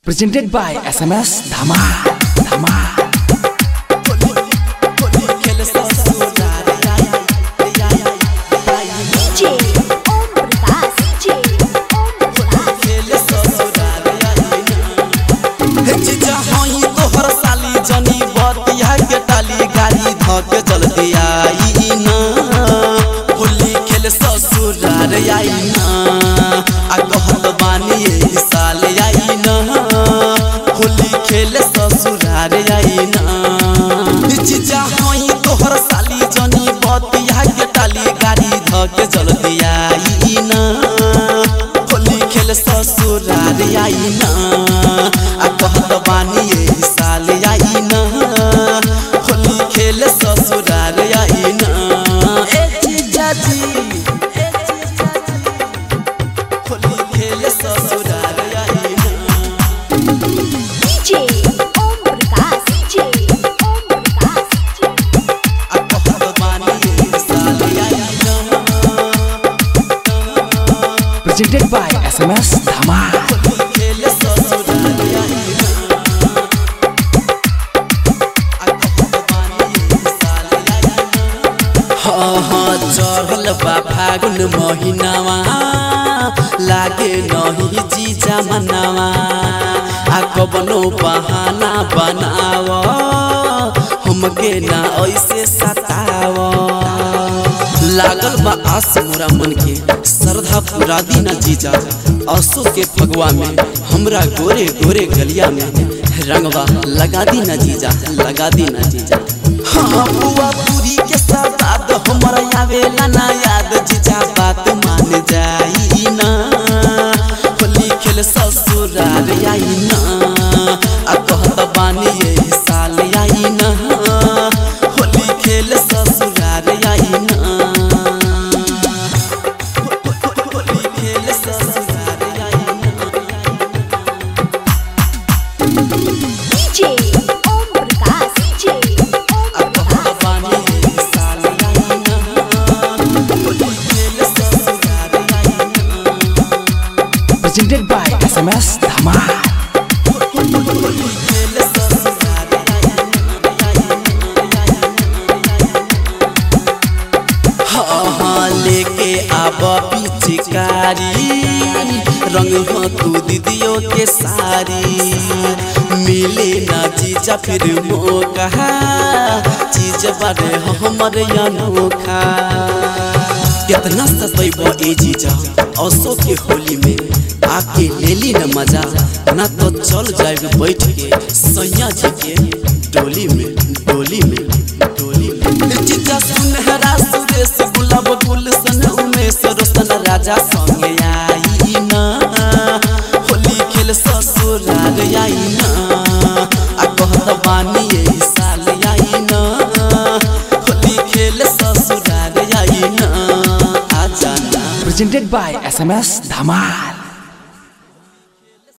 Presented by SMS Dhama Dhama DJ Om Prakash DJ Om Prakash जीजा हई तोहर साली जनी बतिया के टाली गाड़ी धके जल्दी आई ना होली खेल ससुरार आई ना आ कहत बानी एही साल आई ना होली खेल ससुरार आई ना जीजा हई तोहर साली जनी बतिया के टाली गाड़ी धके जल्दी आई ना होली खेल ससुरार आई ना आ कहत बानी एही साल आई ना होली खेल ससुरार आई ना ए जीजा जी ए जीजा जी होली खेल ससुरार आई ना DJ Om Prakash DJ Om Prakash DJ आ कहत बानी एही साल आई ना Presented by SMS Dhama Holi खेल ससुरार आई ना आ कहत बानी एही साल आई ना हाँ हाँ चढ़ल बा फागुन महिनावा लागे नहीं जीजा मनावा आ कबनो बहाना बनाव हमके ना ऐसे सताव लागल बा आस मोरा मन के श्रद्धा पूरा दीना जीजा असो के फगवा में हमरा गोरे गोरे गलिया में रंगवा लगा दीना जीजा लगा दीना जीजा हाँ बुआ पूरी के सवाद हमरा आवेला ना याद जीजा बात मान जाई ना होली खेल ससुरार आई ना आ कहत बानी एही साल आई ना होली खेल ससुरार आई ना होली खेल ससुरार आई ना DJ Om Prakash DJ Om आ कहत बानी एही साल आई ना होली खेल ससुरार आई ना Presented by SMS Dhama हाँ लेके आब पिचकारी रंग हो तू दीदियों के सारी मिले ना जीजा फिर मौका चीज बारे हमर अनोखा कितना सतैब ए जीजा असो के होली में आके ले ली न मजा ना तो चल जाए बैठ के सैया जी के डोली में डोली में डोली में जीजा सुनहरा सुरेश गुलाब गुलशन उमेश रोशन राजा संगे आई ना होली खेल ससुरार आई ना आ कहत बानी एही साल आई ना होली खेल ससुरार आई ना आ जाना Presented by SMS Dhamal